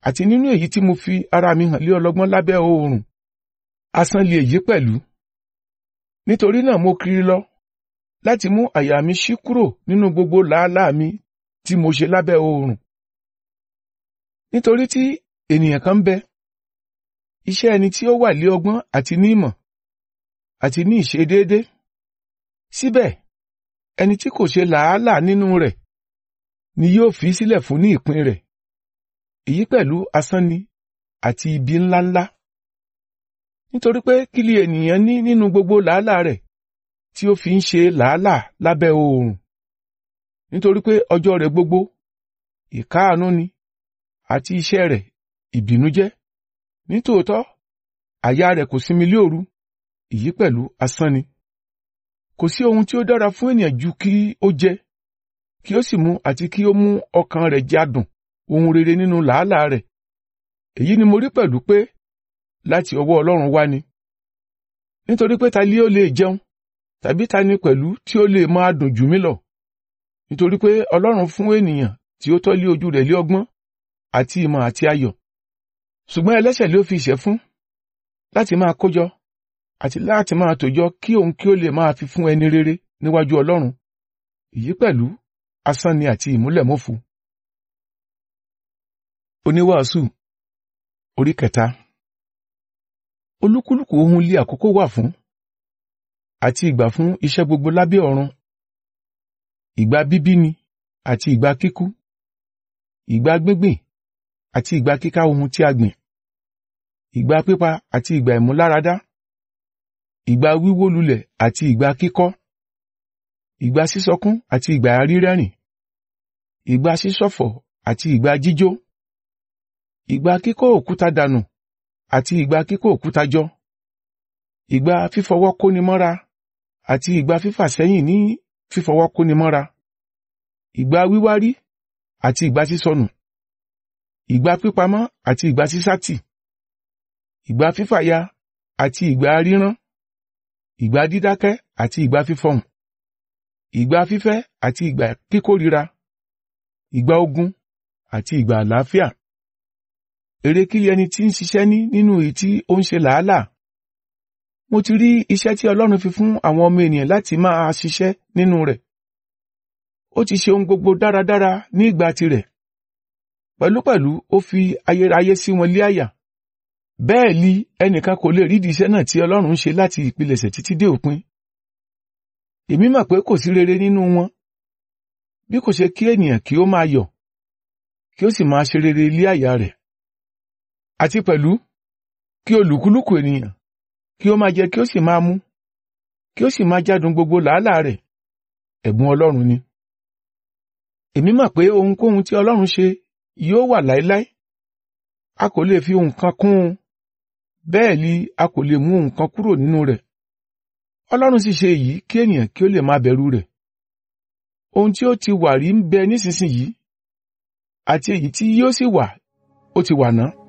àti nínú èyí tí mo fi ara mi hàn lé ọlọ́gbọ́n lábẹ́ oòrùn asán lè yí pẹ̀lú nítorí náà mo kiri lọ láti mú àyà mi ṣí kúrò nínú gbogbo làálàá mi tí mo ṣe lábẹ́ oòrùn nítorí tí ènìyàn kan ń bẹ iṣẹ́ ẹni tí ó wà lé ọgbọ́n àti ní ìmọ̀ àti ní ìṣedéédé síbẹ̀ ẹni tí kò ṣe làálàá nínú rẹ̀ ni yóò fi sílẹ̀ fún ní ìpín rẹ̀ èyí pẹ̀lú asán ni àti ibi ńláńlá nítorí pé kí ni ènìyàn ní nínú gbogbo làálàá rẹ̀ tí ó fi ń ṣe làálàá lábẹ́ oòrùn nítorí pé ọjọ́ rẹ̀ gbogbo ìkáàánú ni àti iṣẹ́ rẹ̀ ìbìnújẹ́ nítòótọ́ àyà rẹ̀ kò sinmi lé òru èyí pẹ̀lú asán ni kò sí ohun tí ó dára fún ènìyàn ju kí ó jẹ kí ó sì mu àti kí ó mú ọkàn rẹ̀ jádùn ohun rere nínú làálàá rẹ̀ èyí ni mo rí pẹ̀lú pé láti ọwọ́ Ọlọ́run wá ni nítorí pé ta ni ó lè jẹun tàbí ta ni pẹ̀lú tí ó lè máa dùn jù mí lọ nítorí pé Ọlọ́run fún ènìyàn tí ó tọ́ lé ojú rẹ̀ lé ọgbọ́n àti ìmọ̀ àti ayọ̀ ṣùgbọ́n ẹlẹ́ṣẹ̀ ló fi ìṣẹ́ fún láti máa kójọ àti láti máa tòjọ kí òun kí ó lè máa fi fún ẹni rere níwájú Ọlọ́run èyí pẹ̀lú asán ni àti ìmúlẹ̀mọ́fu. Oníwàásù orí kẹta olúkúlùkù ohun lé àkókò wà fún àti ìgbà fún iṣẹ́ gbogbo lábẹ́ ọ̀run ìgbà bíbí ni àti ìgbà kíkú ìgbà gbíngbìn àti ìgbà kíká ohun tí a gbìn ìgbà pípa àti ìgbà ìmúláradá ìgbà wíwó lulẹ̀ àti ìgbà kíkọ́ ìgbà sísọkún àti ìgbà rírẹ́rìn ìgbà sísọ̀fọ̀ àti ìgbà jíjó ìgbà kíkó òkúta dànù àti ìgbà kíkó òkúta jọ ìgbà fífọwọ́ kóni mọ́ra àti ìgbà fífà sẹ́yìn ní fífọwọ́ kóni mọ́ra ìgbà wíwárí àti ìgbà sísọnù ìgbà pípamọ́ àti ìgbà sísátì ìgbà fífàya àti ìgbà rírán ìgbà dídákẹ́ àti ìgbà fífọhùn ìgbà fífẹ́ àti ìgbà kíkórira ìgbà ogun àti ìgbà àlàáfíà èrè kí ẹni tí ń ṣiṣẹ́ ní nínú èyí tí ó ń ṣe làálàá mo ti rí iṣẹ́ tí Ọlọ́run fi fún àwọn ọmọ ènìyàn láti máa ṣiṣẹ́ nínú rẹ̀ ó ti ṣe ohun gbogbo dáradára ní ìgbà tirẹ̀ pẹ̀lúpẹ̀lú ó fi ayérayé sí wọn lé àyà bẹ́ẹ̀ li ẹnìkan kò lè rídìí iṣẹ́ náà tí Ọlọ́run ń ṣe láti ìpilẹ̀ṣẹ̀ títí dé òpin èmi mọ̀ pé kò sí rere nínú wọn bí kò ṣe kí ènìyàn kí ó máa yọ̀ kí ó sì máa ṣe rere lé àyà rẹ̀ àti pẹ̀lú kí olùkúlùkù ènìyàn kí ó máa jẹ kí ó sì máa mú kí ó sì máa jádùn gbogbo làálàá rẹ̀ ẹ̀bùn Ọlọ́run ni èmi mọ̀ pé ohunkóhun tí Ọlọ́run ṣe yóò wà láéláé a kò lè fi nǹkan kún un bẹ́ẹ̀ ni a kò lè mú nǹkan kúrò nínú rẹ̀ Ọlọ́run sì ṣe èyí kí ènìyàn kí ó lè máa bẹ̀rù rẹ̀ ohun tí ó ti wà rí ń bẹ nísinsìnyí àti èyí tí yóò sì wà ó ti wà náà